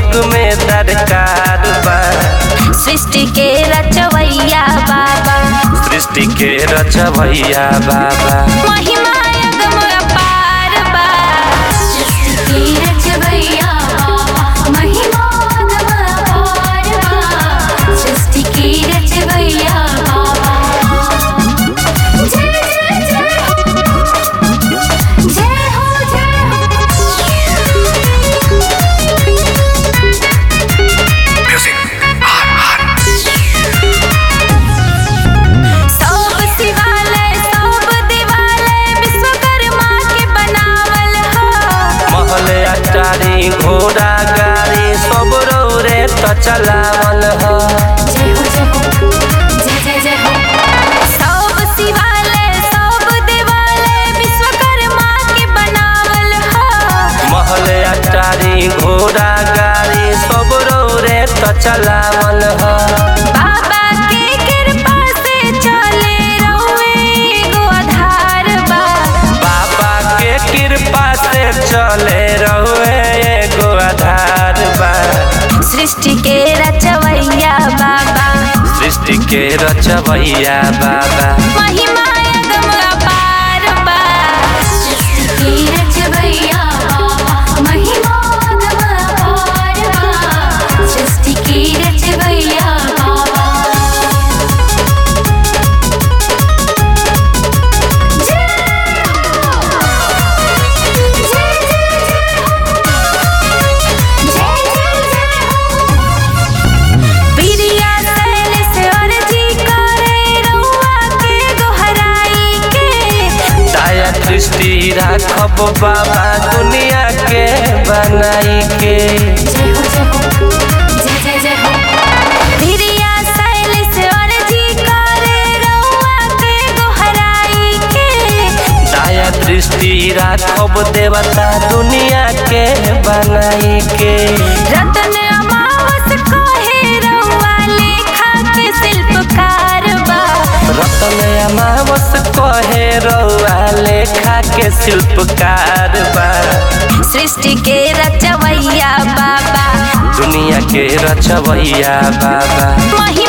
युग में दरकार बा सृष्टि के रचवैया बाबा सृष्टि के रचवैया बाबा महिमा अगम अपार बा सृष्टि के रचवैया बाबा महिमा अगम अपार बा सृष्टि के रचवैया बाबा जय जय जय जय हो जय सब शिवालय सब दिवालय विश्वकर्मा के बनावल ह महल अटारी घोड़ा गाड़ी सब रौरे त चलावल ह जय हो जय हो जय जय जय हो सब शिवालय सब दिवालय विश्वकर्मा के बनावल ह महल अटारी घोड़ा गाड़ी सब रौरे त चलावल ह बाबा के कृपा से चले रहुए एगो आधार बा बाबा के कृपा से चले रहुए एगो आधार बा सृष्टि के रचवैया बाबा सृष्टि के रचवैया बाबा महिमा अगम अपार बा सृष्टि के रचवैया बाबा महिमा अगम अपार बा सृष्टि के रचवैया बाबा जय जय जय जय जय जय बिरिया सैल से अर्जी करे रउआ के गोहराई के दया दृष्टि राखब बाबा दुनिया के बनाई के जय हो जय हो जय जय जय हो बिरिया सैल से अर्जी करे रउआ के गोहराई के दया दृष्टि राखब देवता दुनिया के बनाई के रतन अमावस कहे रउआ लेखा के शिल्पकार बा रतन अमावस कहे रउआ लेखा के शिल्पकार बा सृष्टि के रचवैया बाबा दुनिया के रचवैया बाबा महिमा